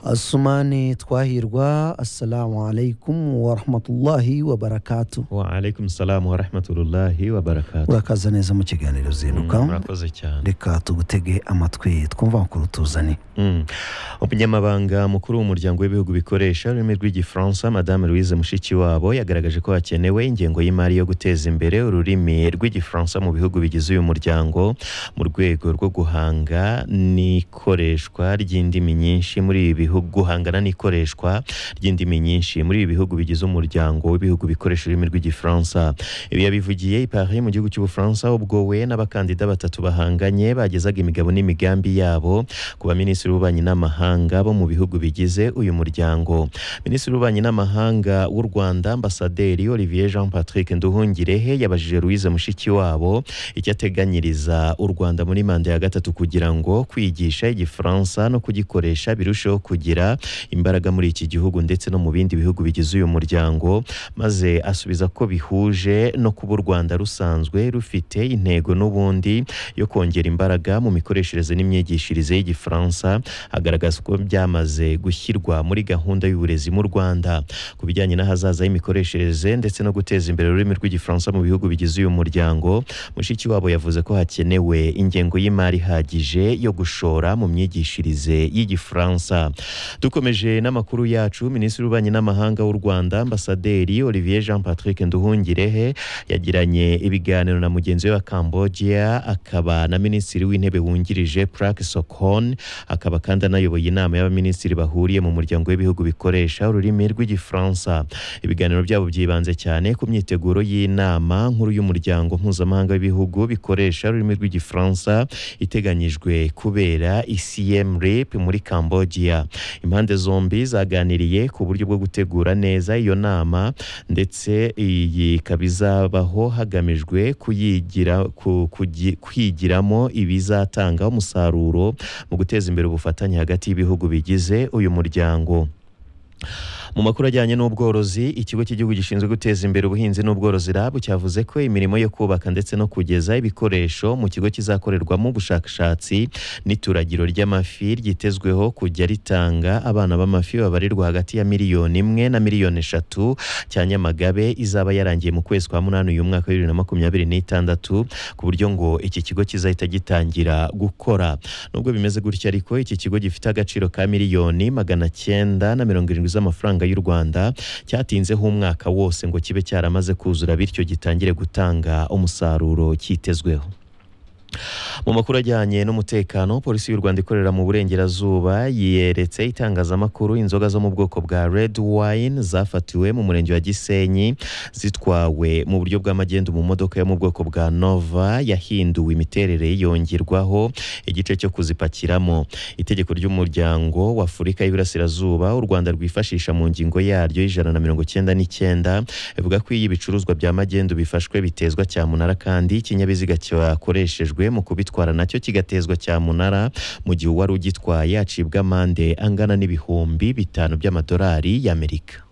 Asumani Twahirwa assalamu alaikum warahmatullahi wabarakatu wa alaikum salamu wa rahmatullahi wa barakatuh urakaza neza mu kiganiro Mm, zinuka murakoze cyane reka tugutege amatwi twumva makuru tuzane Mm. umunyamabanga mukuru w'umuryango w'ibihugu bikoresha ururimi rw'igifaransa madame louise mushikiwabo yagaragaje ko hakenewe ingengo y'imari yo guteza imbere ururimi rw'igifaransa mu bihugu bigize uyu muryango mu rwego rwo guhanga n'ikoreshwa ry'indimi nyinshi muri ibi bihugu guhangana n'ikoreshwa ry'indimi nyinshi muri ibi bihugu bigize umuryango w'ibihugu bikoresha ururimi rw'igifaransa ibi yabivugiye i Paris mu gihugu cy'ubufaransa ubwo we n'abakandida batatu bahanganye bagezaga imigabo n'imigambi yabo ku baminisitiri b'ububanyi n'amahanga bo mu bihugu bigize uyu muryango minisitiri w'ububanyi n'amahanga w'u rwanda ambasaderi olivier jean patrick nduhungirehe yabajije louise mushikiwabo icyo ateganyiriza u rwanda muri manda ya gatatu kugira ngo kwigisha igifaransa no kugikoresha birusheho kugira imbaraga muri iki gihugu ndetse no mu bindi bihugu bigize uyu muryango maze asubiza ko bihuje no kuba u rwanda rusanzwe rufite intego n'ubundi yo kongera imbaraga mu mikoreshereze n'imyigishirize y'igifaransa hagaragazwa ko byamaze gushyirwa muri gahunda y'uburezi mu rwanda ku bijyanye n'ahazaza y'imikoreshereze ndetse no guteza imbere ururimi rw'igifaransa mu bihugu bigize uyu muryango mushikiwabo yavuze ko hakenewe ingengo y'imari ihagije yo gushora mu myigishirize y'igifaransa dukomeje n'amakuru yacu minisitiri w'ububanyi n'amahanga w'u rwanda ambasaderi olivier jean patrick nduhungirehe yagiranye ibiganiro na mugenzi we wa cambodia akaba na minisitiri w'intebe wungirije prak sokon akaba kandi anayoboye inama y'abaminisitiri bahuriye mu muryango w'ibihugu bikoresha ururimi rw'igifaransa ibiganiro byabo byibanze cyane ku myiteguro y'inama nkuru y'umuryango mpuzamahanga w'ibihugu bikoresha ururimi rw'igifaransa iteganyijwe kubera icm rep muri cambodia impande zombi zaganiriye ku buryo bwo gutegura neza iyo nama ndetse iyi ikaba izabaho hagamijwe kuyigira ku- kugi- kwigiramo ibizatanga umusaruro mu guteza imbere ubufatanye hagati y'ibihugu bigize uyu muryango mu makuru ajyanye n'ubworozi ikigo cy'igihugu gishinzwe guteza imbere ubuhinzi n'ubworozi RAB cyavuze ko imirimo yo kubaka ndetse no kugeza ibikoresho mu kigo kizakorerwamo ubushakashatsi n'ituragiro ry'amafi ryitezweho kujya ritanga abana b'amafi babarirwa hagati ya miliyoni imwe na miliyoni eshatu cya Nyamagabe izaba yarangiye mu kwezi kwa munani uyu mwaka wa bibiri na makumyabiri n'itandatu ku buryo ngo iki kigo kizahita gitangira gukora nubwo bimeze gutya ariko iki kigo gifite agaciro ka miliyoni magana cyenda na mirongo irindwi z'amafaranga y'u Rwanda cyatinzeho umwaka wose ngo kibe cyaramaze kuzura bityo gitangire gutanga umusaruro cyitezweho mu makuru ajyanye n'umutekano polisi y'u Rwanda ikorera mu burengerazuba yeretse itangazamakuru inzoga zo mu bwoko bwa red wine zafatiwe mu murenge wa Gisenyi zitwawe mu buryo bw'amagendo mu modoka yo mu bwoko bwa Nova yahinduwe imiterere yongerwaho igice cyo kuzipakiramo itegeko ry'umuryango wa Afurika y'Iburasirazuba u Rwanda rwifashisha mu ngingo yaryo y'ijana na mirongo cyenda n'icyenda ivuga ko iyo ibicuruzwa bya magendu bifashwe bitezwa cyamunara kandi ikinyabiziga cyakoreshejwe mu kubitwara nacyo kigatezwa cyamunara mu gihe uwari ugitwaye acibwa amande angana n'ibihumbi bitanu by'amadolari y'Amerika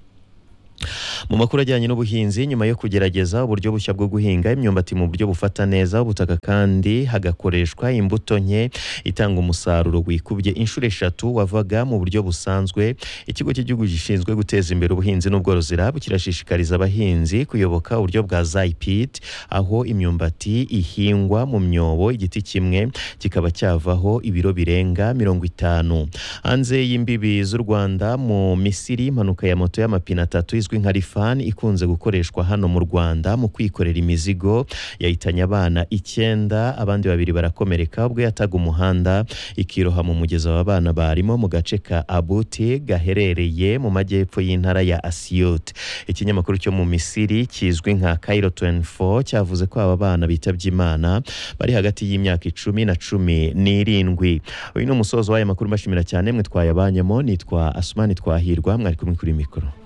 mu makuru ajyanye n'ubuhinzi nyuma yo kugerageza uburyo bushya bwo guhinga imyumbati mu buryo bufata neza ubutaka kandi hagakoreshwa imbuto nke itanga umusaruro wikubye inshuro eshatu wavaga mu buryo busanzwe ikigo cy'igihugu gishinzwe guteza imbere ubuhinzi n'ubworozi RAB kirashishikariza abahinzi kuyoboka uburyo bwa ZIPIT aho imyumbati ihingwa mu myobo igiti kimwe kikaba cyavaho ibiro birenga mirongo itanu hanze y'imbibi z'u Rwanda mu Misiri impanuka ya moto y'amapine atatu izwi nka rifani ikunze gukoreshwa hano mu Rwanda mu kwikorera imizigo yahitanye abana icyenda abandi babiri barakomereka ubwo yataga umuhanda ikiroha mu mugezi aba bana barimo mu gace ka Abuti gaherereye mu majyepfo y'intara ya Asiyot ikinyamakuru cyo mu Misiri kizwi nka Cairo 24 cyavuze ko aba bana bitabye Imana bari hagati y'imyaka icumi na cumi n'irindwi uyu ni umusozo w'aya makuru mbashimira cyane mwe twayabanyemo nitwa Asumani Twahirwa mwari kumwe kuri mikoro